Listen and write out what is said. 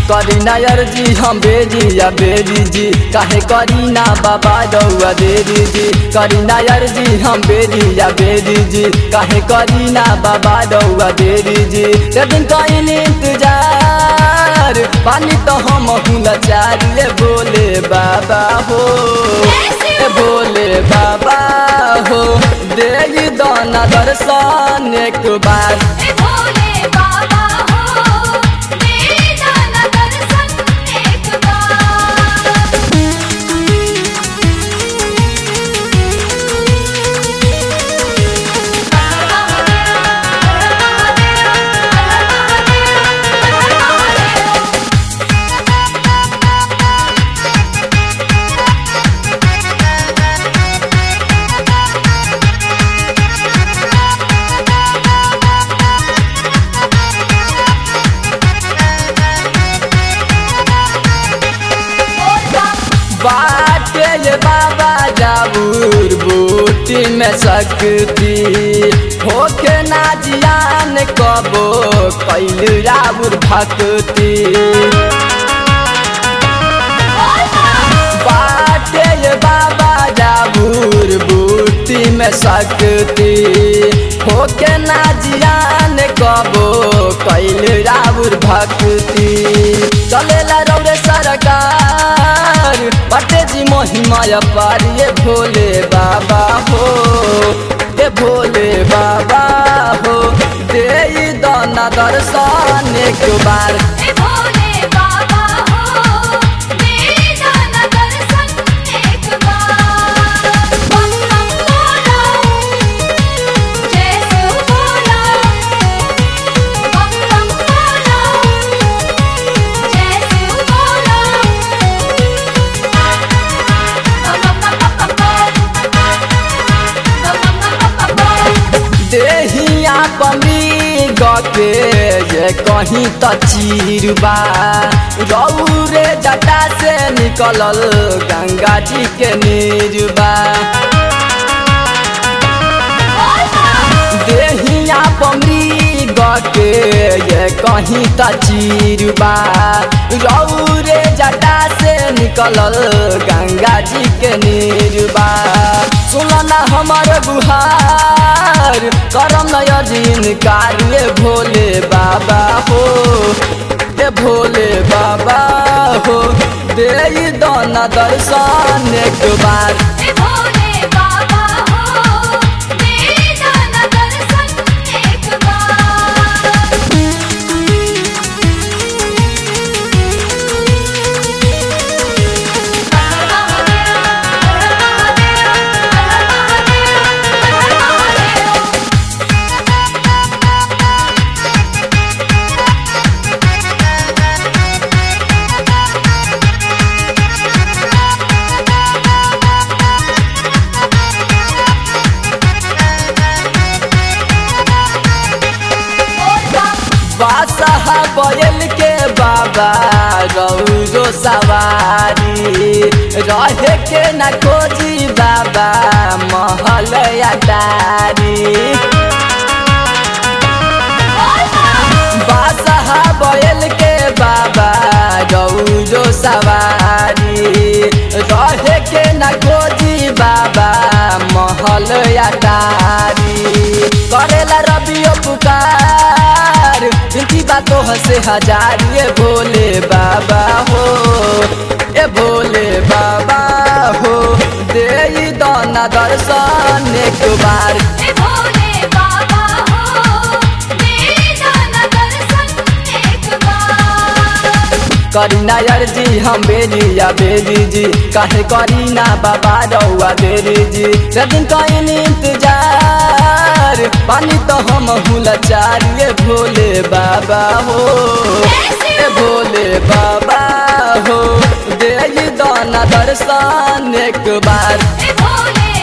करी ना अर्जी हम बेरी या बेरी जी काहे करी ना बाबा रउआ देरी जी करी ना अर्जी हम बेरी या बेरी जी काहे करी ना बाबा रउआ देरी जी ते दिन कहीं इंतजार पानी तो हम लाचार ले बोले बाबा हो ए भोले बाबा हो दे दाना दर्शन एक बार ए भोले बाबा हो मेरे जाना दर्शन एक बार बाटे ये बाबा जाबूर बूटी में शक्ति होके ना जियान कबो कैल राबुर भक्ति बाटे ये बाबा जाबूर बूटी में शक्ति होके ना जियान कबो कैल राबुर भक्ति चलेला रौरे सरकार बटे जी महिमा पार ये भोले बाबा हो ए भोले बाबा हो दे दाना दर्शन एक बार ए भोले बाबा हो मेरे जाना दर्शन एक बार बम बम बोलो जय शिव बोलो बम बम बोलो जय शिव बोलो बम बम बम बम बम देहिया पमी गके ये कहीं त चीरबा रौरे जटा से निकलल गंगा जी के नीरबा देहिया पमरी गके ये कहीं त चीरबा रौरे जटा से निकलल गंगा जी के नीरबा सुनना हमर गुहार करम नयन कार्य भोले बाबा हो ए भोले बाबा हो दे दाना दर्शन एक बार ए भोले बाबा हो मेरे जाना दर्शन एक बार बादशाह बैल के बाबा रौरो सवारी रहे के न खोजी बाबा महल अटारी बादशाह बैल के बाबा रौरो सवारी रहे के न खोजी बाबा महल अटारी करेला रबियो पुकार इनकी बातों से हजार ये भोले बाबा हो ए भोले बाबा हो दे दाना दर्शन एक बार ए भोले बाबा हो मेरे जाना दर्शन एक बार करी ना अर्जी हम बेरी या बेरी जी काहे करी ना बाबा रउआ देरी जी से दिन कहीं इंतजार पानी तो हम लाचार ये भोले बाबा हो ए भोले बाबा हो दे दाना दर्शन एक बार ए भोले